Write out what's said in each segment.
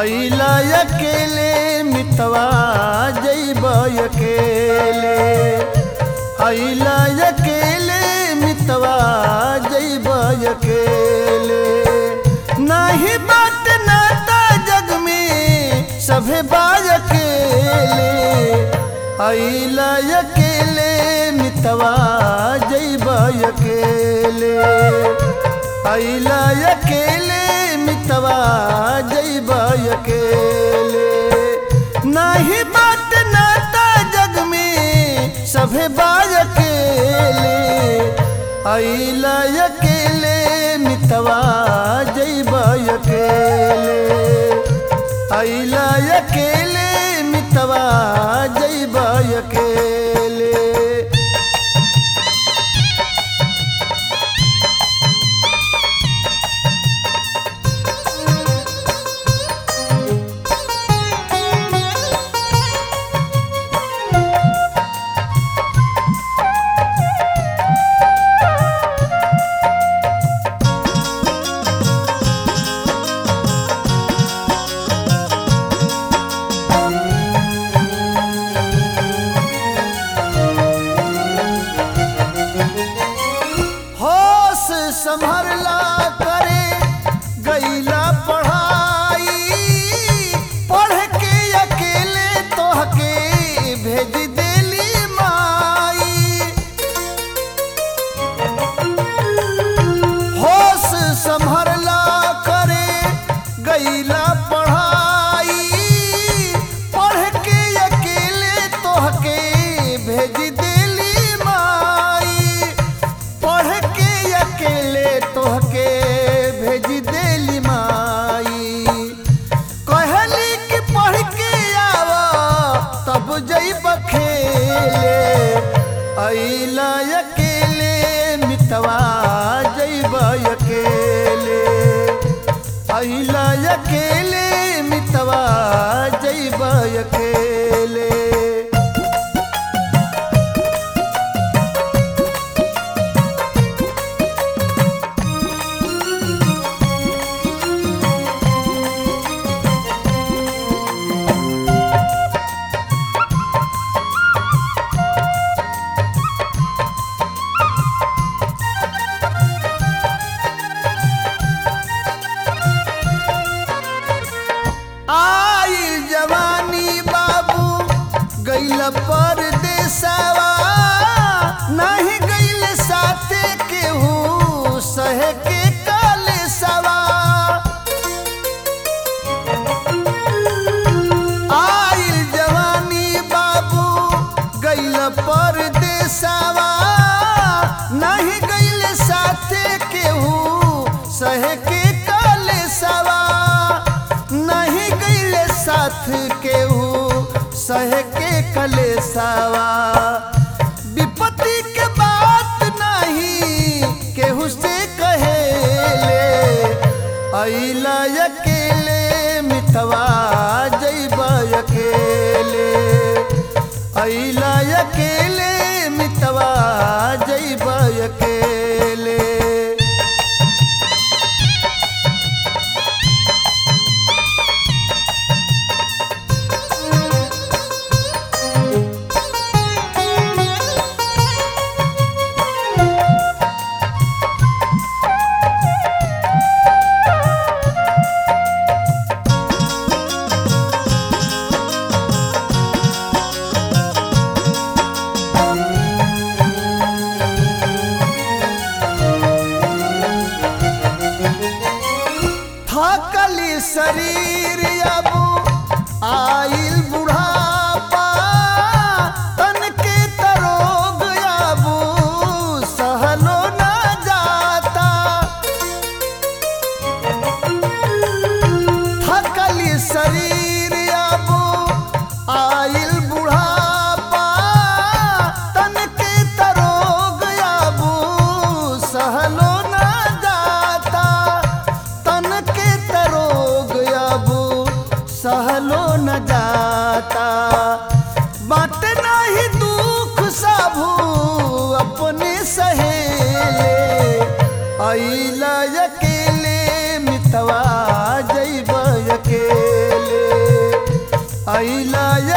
अइला अकेले मितवा जैब अकेले अइला अकेले मितवा जैब अकेले नाही बात नाता जग में सभे बाज अकेले अइला अकेले मितवा जैब अकेले अइला अकेले मितवा जैब अकेले नाही बात नाता जग में सभे बाज अकेले अइला अकेले मितवा जैब अकेले अइला अकेले मितवा जैब अकेले होश संभरला करे गईला पढ़ाई पढ़ के अकेले तोहके भेज देली माई होश संभरला करे गईला पढ़ाई पढ़ के अकेले तोहके भेज देली माई पढ़ के अकेले तोहके भेज देली माई कहली कि पढ़ के आव तब जैब खेले अइला अकेले मितवा जैब अकेले अइला अकेले मितवा जैब अकेले आई जवानी बाबू गैल परदेसवा नहीं गैल साथे केहू सहे के काले सवा आई जवानी बाबू गैल परदेसवा नहीं गैल साथे केहू सहे के काले सवा नहीं गईले साथ केहू सह के कलेसावा विपत्ति के बात नहीं केहू से कहेले अइला अकेले मितवा जैब अकेले अइला अकेले मितवा जैब अकेले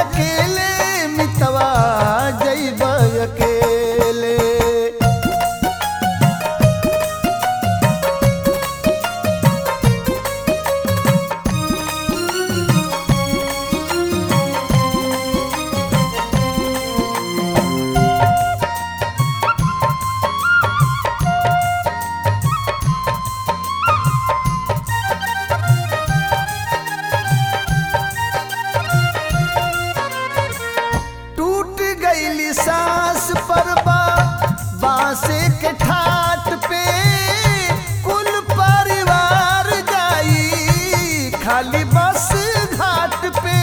अकेले मितवा जैब अकेले टूट गईली सांस पर बा बांसे के ठाट पे कुल परिवार जाई खाली बस घाट पे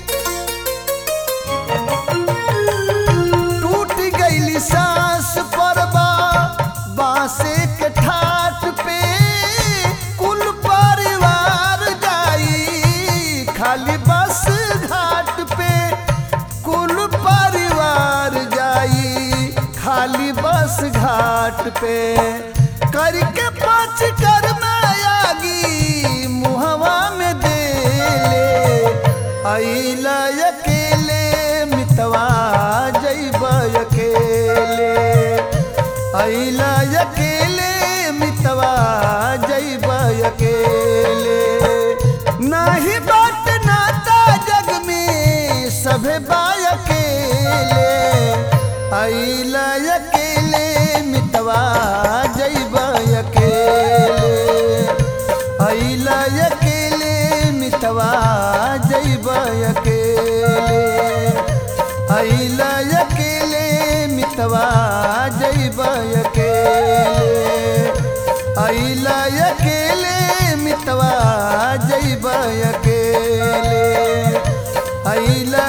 टूट गईली सांस पर बा बांसे के ठाट पे कुल परिवार जाई खाली बस घाट पे कुल परिवार जाई खाली बस घाट पे करके पाँच कर आगी मुहवा में दे ले अइला अकेले मितवा जैब अकेले अइला अकेले मितवा जैब अकेले नाही बात नाता जग में सभे बा अकेले अइला अकेले मितवा जैब अकेले अइला अकेले मितवा जैब अकेले अइला अकेले मितवा जैब अकेले अइला अकेले मितवा जैब अकेले अइला